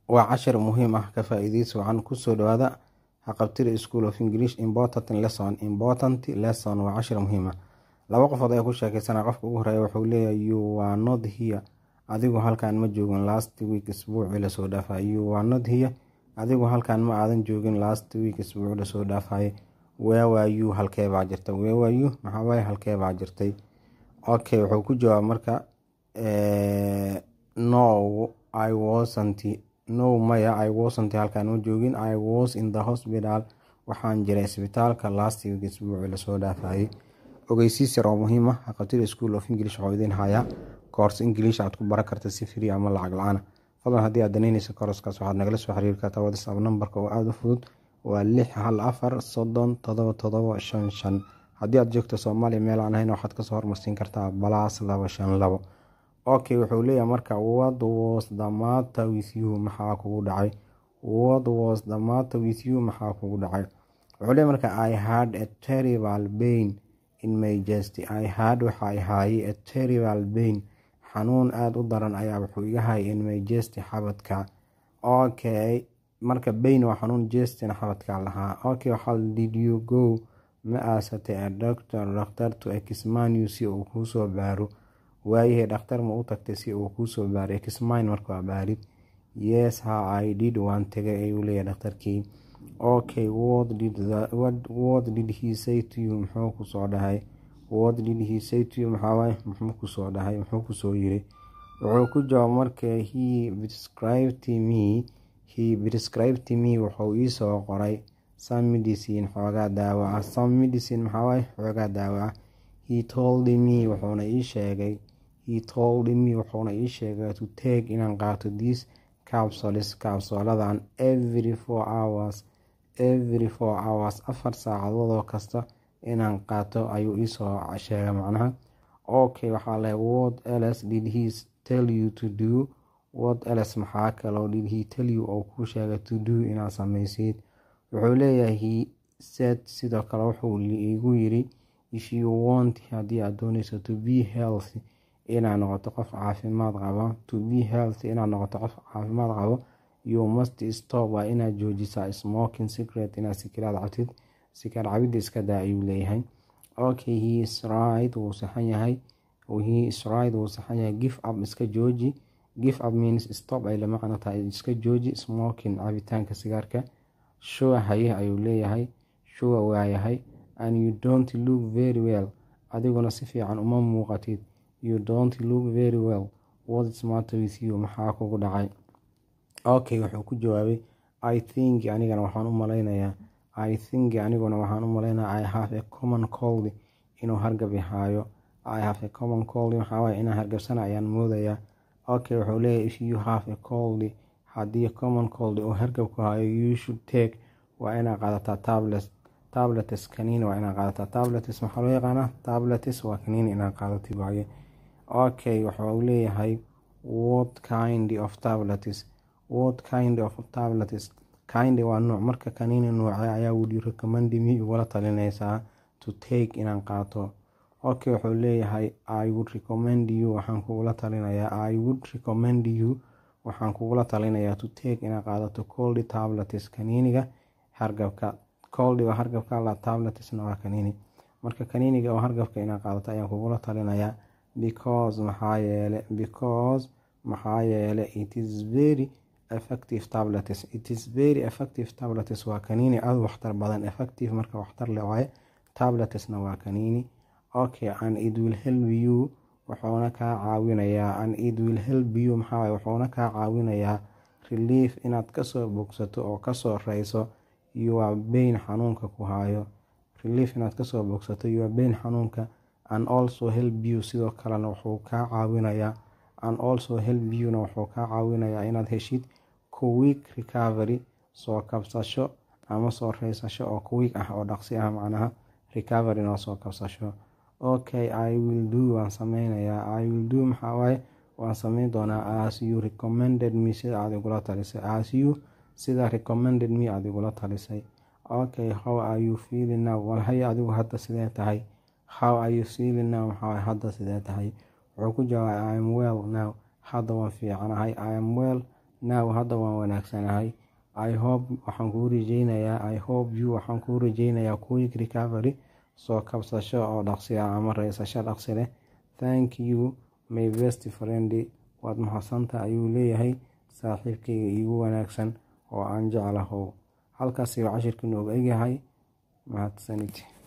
waa cashir muhiim ah ka faa-iideysi wacan kusoo dhawaada haqabtida school of english important lesson important lesson waa cashir muhiim ah laba qofood ayaa ku sheekeysana qofka ugu horeeya wuxuu leeyahay you are not here adigu halkan ma joogin last week isbuucii lasoo dhaafay you are not here adigu halkan ma aadan joogin last week isbuuci lasoo dhaafay weewaayu halkee baa jirta weewaayu maxaawaye halkee baa jirtay okay wuxuu ku jawaab marka no i wasnt no maya i wasnt halkaan ma joogin i was in the hospital waxaan jiray isbitaalka last week isbuuci lasoo dhaafayay ogeysiis yar oo muhiim ah haqabtida school of english waxuu idiin hayaa koors english aad ku baran karta si free ama lacag la-aan fadlan haddii aad danaynaysa kooraskaas waxaad nagala soo xiriiri kartaa whatsapp nambarka oo aada u fudud waa lix hal afar soddon todoba todoba shan shan haddii aad joogto soomaaliya meel aan ahayn waxaad kasoo hormarsiin kartaa balaas laba shan labo okay wuxuu leeyahay marka what was the matter with you maxaa kugu dhacay what was the matter with you maxaa kugu dhacay wuxuu leeyahay marka i had a terrible pain in my chest i had waxa ay haayay a terrible pain xanuun aada u daran ayaa wuxuu iga hayay in my chest xabadka okay marka bain waa xanuun jestina xabadka lahaa okay waxaa did you go ma aasatay a doctor dhakhtar to exmanu si uu kuusoo baaro waayahay dhakhtar ma u tagtay si uu kuusoo baaro exmine marka waa baarid yes ha i did waan tagay ayuu leeyahay dhakhtarkii okay what did, the, what, what did he say to you muxuu kusoo dhahay what did he say to you maxaawaay muxuu kusoo dhahay muxuu kusoo yiri wuxuu ku jawaab marka he prescribed me he prescribed me wuxuu iisoo qoray some medicine xoogaa daawo ah some medicine maxaawaay xoogaa daawo ah he told me wuxuuna ii sheegay he told me wuxuuna ii sheegay to take inaan qaato this capsules capsuladan every four hours every four hours afar saacadoodoo kasta inaan qaato ayuu iisoo sheegay macnaha okay waxaa leh what else did he tell you to do what else maxaa kaloo did he tell you oo kuu sheegay to do inaad sameysid wuxuu leeyahay he said sidoo kale wuxuu igu yiri if you want haddii aad dooneyso to be healthy inaad noqoto qof caafimaad qaba to be healthy inaad noqoto qof caafimaad qabo you must stop waa inaad joojisaa smoking secret inaad sikiraad cabtid sikar cabidda iska daa ayuu leeyahay okay he is right wuu saxan yahay he is right wuu saxan yahay give up iska jooji give up means stop ay la macno tahay iska jooji smoking cabitaanka sigaarka sure haye ayuu leeyahay sure waayahay and you don't look very well adiguna si fiican uma muuqatid you don't look very well what's matter with you maxaa kugu dhacay okay wuxuu ku jawaabay i think anigana waxaan u malaynayaa i think aniguna waxaan u malaynayaa i have a common cold inuu hargab ihaayo i have a common cold maxaawaay inaan hargabsana ayaan moodayaa okay wuxuu leeyahay if you have a cold haddii common cold uu hargab ku hayo you should take waa inaad qaadataa tablet tabletes kaniini waa inaad qaadataa tabletes maxaa loo yaqaanaa tabletes waa kaniini inaad qaadatid waaye okay wuxuu leeyahay what kind of tabletes what kind of tabletes kind waa nuuc marka kaniini nuuce ayaa wudi recommend me igula talinaysaa to take inaan qaato okay wuxuu leeyahay i would recommend you waxaan kugula talinayaa i would recommend you waxaan kugula talinayaa to take inaad qaadato coldy tabletes kaniiniga hargabka coldy waa hargabka la tabletesna waa kaniini marka kaniiniga oo hargabka inaad qaadato ayaan kugula talinayaa because maxaa yeele because maxaa yeele it is very effective tablets it is very effective tablets waa kaniini aada waxtar badan effective marka waxtar le waaye tabletesna waa kaniini okay and it will help you wuxuuna kaa caawinayaa and it will help you maxaa wuxuuna kaa caawinayaa relief inaad kasoo bogsato oo kasoo reyso your bain xanuunka ku hayo relief inaad kasoo bogsato your bain xanuunka and also help you sidoo kalena wuxuu kaa caawinayaa and also help you-na wuxuu kaa caawinayaa inaad heshid kuwiig recovery soo kabsasho ama soo reysasho oo kuwiig ah oo dhaqsi ah macnaha recovery noo soo kabsasho okay i will do waan sameynayaa i will do maxawaaye waan sameyn doonaa as you recommended me sida aad igula talisay as you sida recommended me aad igula talisay okay how are you feeling now walhay adigu hadda sidee tahay how are you feeling now maxaa hadda sidee tahay wuxuu ku jawaabay i am well now hadda waan fiicanahay i am well now hadda waan wanaagsanahay i hope waxaan kuu rajeynayaa i hope you waxaan kuu rajeynayaa quick recovery soo kabsasho oo dhaqsi ah ama reysasho dhaqsi leh thank you my best friend waad mahadsanta ayuu leeyahay saaxiibkayga iigu wanaagsan oo aan jeclahow halkaasi cashirka nooga egyahay mahadsanid